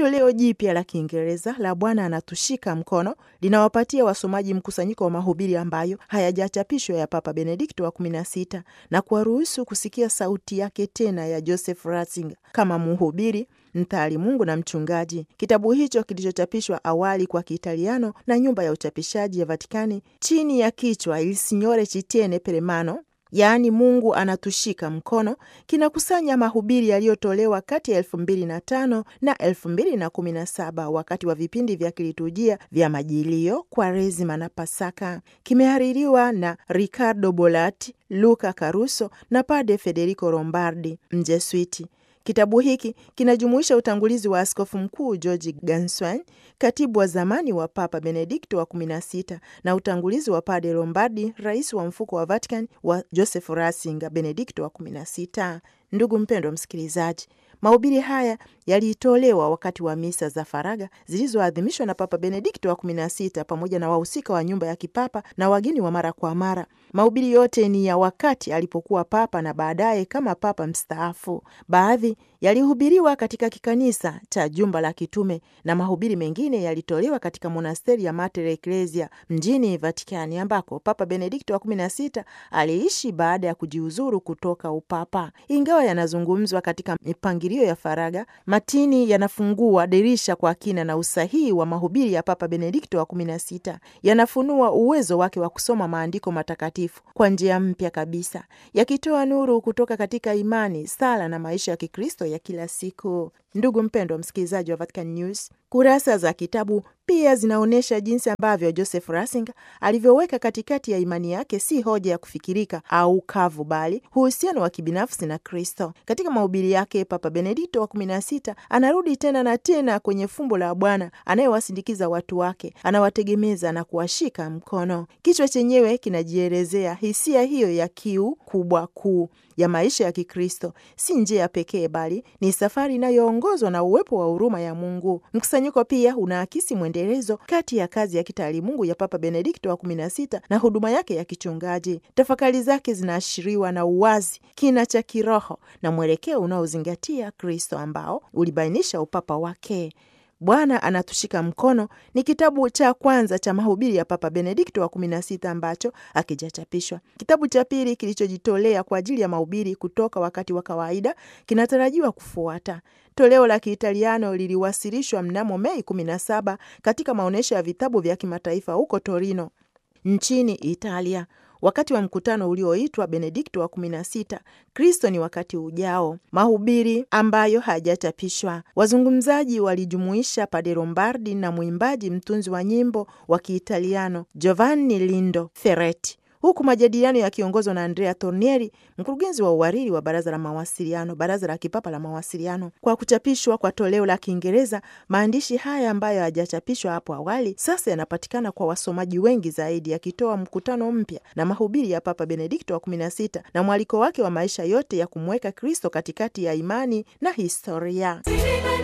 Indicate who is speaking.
Speaker 1: Toleo jipya la Kiingereza la Bwana anatushika mkono linawapatia wasomaji mkusanyiko wa mahubiri ambayo hayajachapishwa ya Papa Benedikto wa kumi na sita na kuwaruhusu kusikia sauti yake tena ya Joseph Ratzinger kama mhubiri mtaalimungu na mchungaji. Kitabu hicho kilichochapishwa awali kwa Kiitaliano na nyumba ya uchapishaji ya Vatikani chini ya kichwa Il Signore ci tiene per mano yaani Mungu anatushika mkono, kinakusanya mahubiri yaliyotolewa kati ya elfu mbili na tano na elfu mbili na kumi na saba wakati wa vipindi vya kiliturujia vya Majilio, Kwaresima na Pasaka. Kimehaririwa na Riccardo Bolatti, Luca Caruso na Pade Federico Lombardi, Mjeswiti. Kitabu hiki kinajumuisha utangulizi wa askofu mkuu George Ganswein, katibu wa zamani wa Papa Benedikto wa 16 na utangulizi wa Pade Lombardi, rais wa mfuko wa Vatican wa Joseph Ratzinger, Benedikto wa 16. Ndugu mpendwa msikilizaji, mahubiri haya yalitolewa wakati wa misa za faraga zilizoadhimishwa na Papa Benedikto wa 16 pamoja na wahusika wa nyumba ya kipapa na wageni wa mara kwa mara. Mahubiri yote ni ya wakati alipokuwa papa na baadaye kama papa mstaafu. Baadhi yalihubiriwa katika kikanisa cha jumba la kitume na mahubiri mengine yalitolewa katika monasteri ya Mater Ecclesia mjini Vatikani, ambako Papa Benedikto wa 16 aliishi baada ya kujiuzuru kutoka upapa. Ingawa yanazungumzwa katika mipangilio ya faraga, matini yanafungua dirisha kwa kina na usahihi wa mahubiri ya Papa Benedikto wa 16 yanafunua uwezo wake wa kusoma maandiko matakatifu kwa njia mpya kabisa, yakitoa nuru kutoka katika imani, sala na maisha ya Kikristo ya kila siku. Ndugu mpendwa msikilizaji wa Vatican News, kurasa za kitabu pia zinaonyesha jinsi ambavyo Joseph Ratzinger alivyoweka katikati ya imani yake si hoja ya kufikirika au kavu, bali uhusiano wa kibinafsi na Kristo. Katika mahubiri yake, Papa Benedikto wa 16 anarudi tena na tena kwenye fumbo la Bwana anayewasindikiza watu wake, anawategemeza na kuwashika mkono. Kichwa chenyewe kinajielezea hisia hiyo ya kiu kubwa kuu ya maisha ya Kikristo. Si njia pekee, bali ni safari inayoongozwa na uwepo wa huruma ya Mungu. Mkusanyiko pia unaakisi mwendelezo kati ya kazi ya kitaalimungu ya Papa Benedikto wa 16 na huduma yake ya kichungaji. Tafakari zake zinaashiriwa na uwazi, kina cha kiroho na mwelekeo unaozingatia Kristo ambao ulibainisha upapa wake. Bwana anatushika mkono ni kitabu cha kwanza cha mahubiri ya Papa Benedikto wa 16 ambacho hakijachapishwa. Kitabu cha pili kilichojitolea kwa ajili ya mahubiri kutoka wakati wa kawaida kinatarajiwa kufuata. Toleo la Kiitaliano liliwasilishwa mnamo Mei 17 katika maonyesho ya vitabu vya kimataifa huko Torino nchini Italia wakati wa mkutano ulioitwa Benedikto wa 16 Kristo ni wakati ujao, mahubiri ambayo hayajachapishwa. Wazungumzaji walijumuisha Pade Lombardi na mwimbaji mtunzi wa nyimbo wa Kiitaliano Giovanni Lindo Ferretti, huku majadiliano yakiongozwa na Andrea Tornieri, mkurugenzi wa uhariri wa baraza la mawasiliano, baraza la kipapa la mawasiliano. Kwa kuchapishwa kwa toleo la Kiingereza, maandishi haya ambayo hayajachapishwa hapo awali sasa yanapatikana kwa wasomaji wengi zaidi, yakitoa mkutano mpya na mahubiri ya Papa Benedikto wa 16 na mwaliko wake wa maisha yote ya kumweka Kristo katikati ya imani na historia.